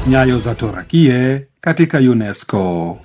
Nyayo za Torakie katika UNESCO.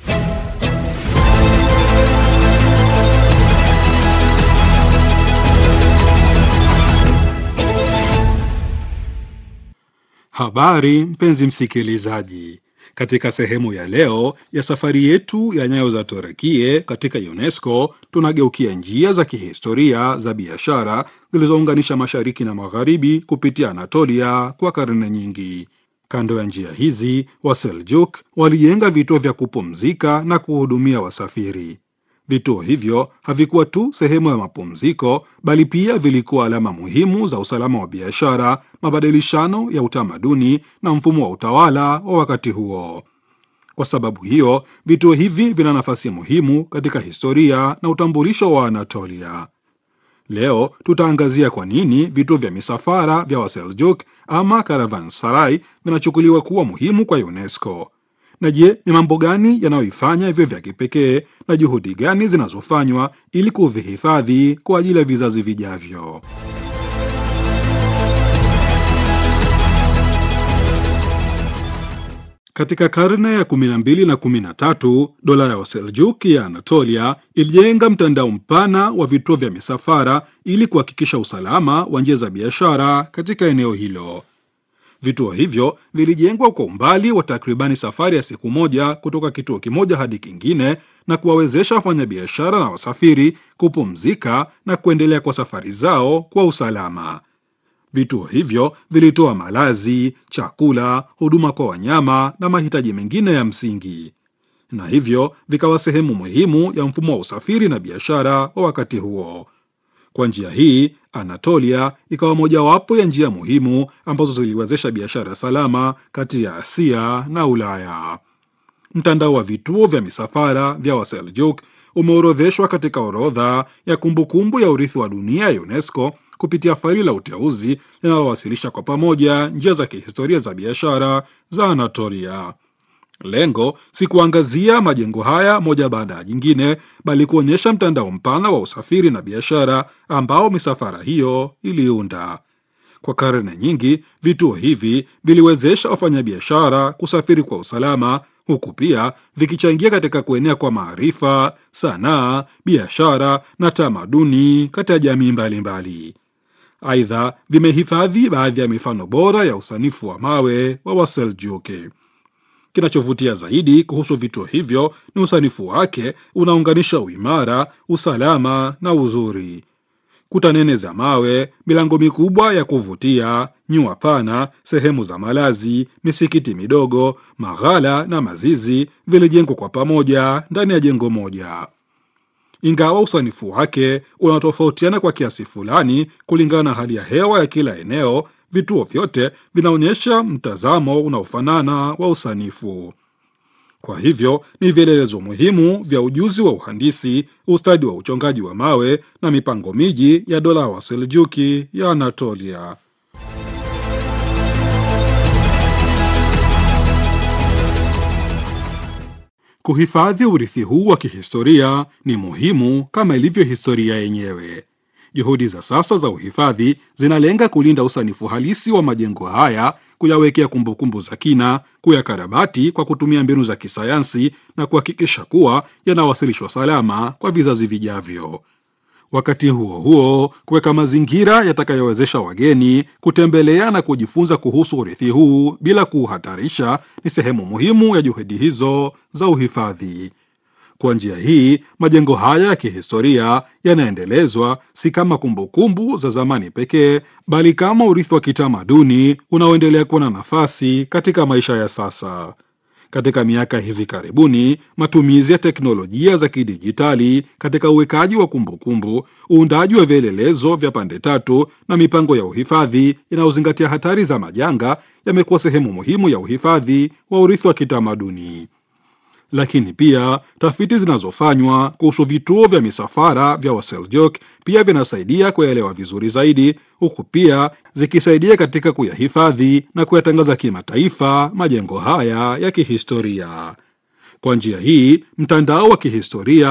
Habari mpenzi msikilizaji, katika sehemu ya leo ya safari yetu ya nyayo za Torakie katika UNESCO tunageukia njia za kihistoria za biashara zilizounganisha mashariki na magharibi kupitia Anatolia kwa karne nyingi. Kando ya njia hizi, Waseljuk walijenga vituo vya kupumzika na kuhudumia wasafiri. Vituo hivyo havikuwa tu sehemu ya mapumziko, bali pia vilikuwa alama muhimu za usalama wa biashara, mabadilishano ya utamaduni na mfumo wa utawala wa wakati huo. Kwa sababu hiyo, vituo hivi vina nafasi muhimu katika historia na utambulisho wa Anatolia. Leo tutaangazia kwa nini vituo vya misafara vya Waseljuk ama caravanserai vinachukuliwa kuwa muhimu kwa UNESCO. Na je, ni mambo gani yanayoifanya hivyo vya kipekee na juhudi gani zinazofanywa ili kuvihifadhi kwa ajili ya vizazi vijavyo? Katika karne ya 12 na 13, dola ya Waseljuk ya Anatolia ilijenga mtandao mpana wa vituo vya misafara ili kuhakikisha usalama wa njia za biashara katika eneo hilo. Vituo hivyo vilijengwa kwa umbali wa takribani safari ya siku moja kutoka kituo kimoja hadi kingine na kuwawezesha wafanyabiashara na wasafiri kupumzika na kuendelea kwa safari zao kwa usalama. Vituo hivyo vilitoa malazi, chakula, huduma kwa wanyama na mahitaji mengine ya msingi, na hivyo vikawa sehemu muhimu ya mfumo wa usafiri na biashara wa wakati huo. Kwa njia hii, Anatolia ikawa mojawapo ya njia muhimu ambazo ziliwezesha biashara salama kati ya Asia na Ulaya. Mtandao wa vituo vya misafara vya Waseljuk umeorodheshwa katika orodha ya kumbukumbu ya urithi wa dunia ya UNESCO kupitia faili la uteuzi linalowasilisha kwa pamoja njia za kihistoria za biashara za Anatolia. Lengo si kuangazia majengo haya moja baada ya jingine, bali kuonyesha mtandao mpana wa usafiri na biashara ambao misafara hiyo iliunda. Kwa karne nyingi, vituo hivi viliwezesha wafanyabiashara kusafiri kwa usalama, huku pia vikichangia katika kuenea kwa maarifa, sanaa, biashara na tamaduni kati ya jamii mbalimbali. Aidha, vimehifadhi baadhi ya mifano bora ya usanifu wa mawe wa Waseljuki. Kinachovutia zaidi kuhusu vituo hivyo ni usanifu wake unaunganisha uimara, usalama na uzuri. Kuta nene za mawe, milango mikubwa ya kuvutia, nyua pana, sehemu za malazi, misikiti midogo, maghala na mazizi vilijengwa kwa pamoja ndani ya jengo moja. Ingawa usanifu wake unatofautiana kwa kiasi fulani kulingana na hali ya hewa ya kila eneo, vituo vyote vinaonyesha mtazamo unaofanana wa usanifu. Kwa hivyo ni vielelezo muhimu vya ujuzi wa uhandisi, ustadi wa uchongaji wa mawe na mipango miji ya dola ya Waseljuki ya Anatolia. Kuhifadhi urithi huu wa kihistoria ni muhimu kama ilivyo historia yenyewe. Juhudi za sasa za uhifadhi zinalenga kulinda usanifu halisi wa majengo haya, kuyawekea kumbukumbu za kina, kuyakarabati kwa kutumia mbinu za kisayansi na kuhakikisha kuwa yanawasilishwa salama kwa vizazi vijavyo. Wakati huo huo, kuweka mazingira yatakayowezesha wageni kutembelea na kujifunza kuhusu urithi huu bila kuuhatarisha ni sehemu muhimu ya juhudi hizo za uhifadhi. Kwa njia hii, majengo haya ya kihistoria yanaendelezwa si kama kumbukumbu za zamani pekee, bali kama urithi wa kitamaduni unaoendelea kuwa na nafasi katika maisha ya sasa. Katika miaka hivi karibuni, matumizi ya teknolojia za kidijitali katika uwekaji wa kumbukumbu, uundaji wa vielelezo vya pande tatu na mipango ya uhifadhi inayozingatia hatari za majanga yamekuwa sehemu muhimu ya uhifadhi wa urithi wa kitamaduni. Lakini pia tafiti zinazofanywa kuhusu vituo vya misafara vya Waseljuk pia vinasaidia kuyaelewa vizuri zaidi, huku pia zikisaidia katika kuyahifadhi na kuyatangaza kimataifa majengo haya ya kihistoria. Kwa njia hii, mtandao wa kihistoria